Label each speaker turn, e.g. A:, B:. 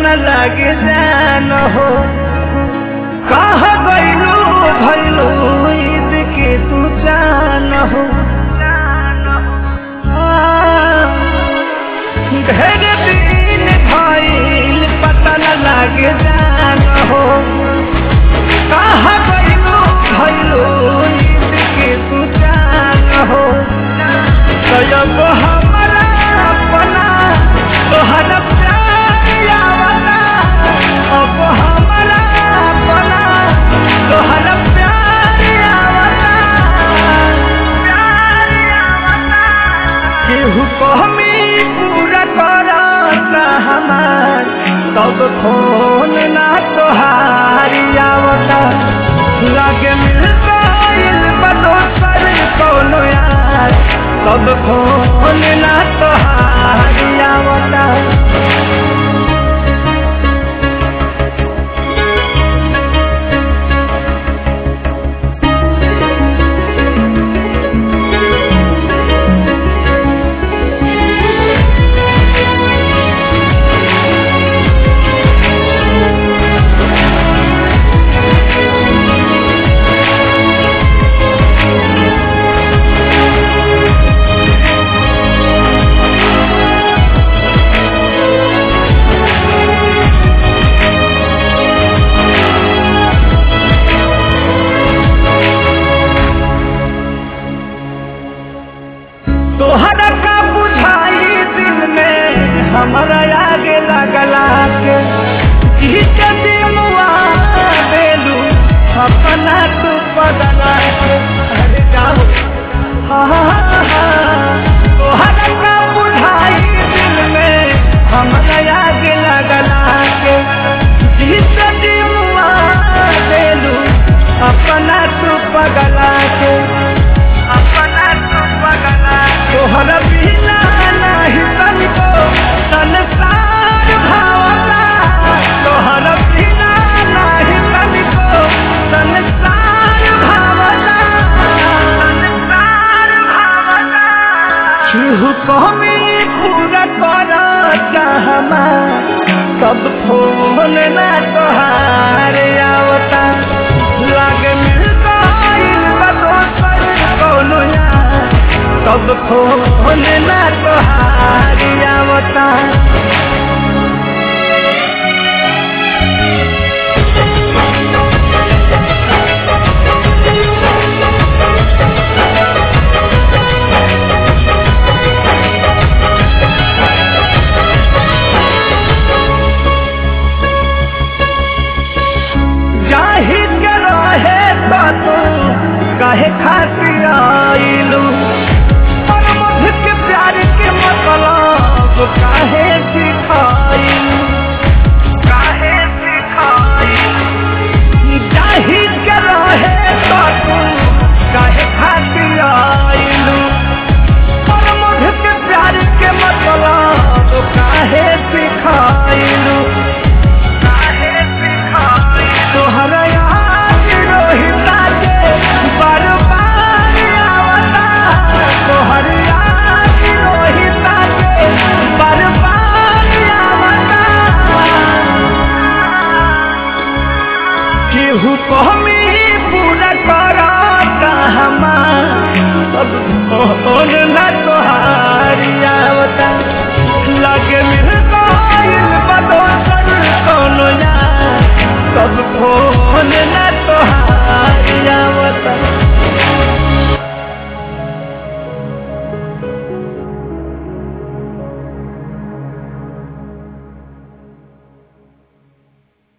A: न लागे जान हो कहा गईलू भैलू ईद के तू जान हो ढेर दिन भइल पता न लागे जान हो कहा गईलू भैलू ईद के तू जान हो तब हमारा अपना तोहरा प्यार आवला अब हमारा अपना तोहरा प्यार आवला प्यार आवला केहू कहमी पूरा करता हमार तब फोन ना तोहारी आवता लागे मिल गइल बा दोसर कौनो यार तब फोन ना तोहारी आवता तोहरा का बुझाई दिल में हमारा आगे लगला के जीते दिलवा देलू अपना तू बदला के अरे जाओ हाँ हाँ हाँ तोहरा का बुझाई दिल में हमारा आगे लगला के जीते दिलवा देलू अपना तू बदला के अपना तू बदला तोहरा बिना नाही तनिको संसार भावना तोहरा बिना नाही तनिको संसार भावना संसार भावना केहू कमी पूरा करता हमार सब फोन ना तोहार आवता लागे मिल गइल बा दोसर कौनो यार सब फोन ना तोहारी आवता जाहि के रहे तो तू कहे खातिर आइलू और मध के प्यार के मतलब काहे सिखाइलू काहे सिखाइलू जाहि के रहे तो तू कहे खातिर आइलू और मध के प्यार के मतलब काहे सिखाइलू काहे सिखाइलू तोहरा याद रोहिता के बार बार आवता तोहर याद रोहिता के बार बार आवता केहू कहमी पूरा करता हमार सब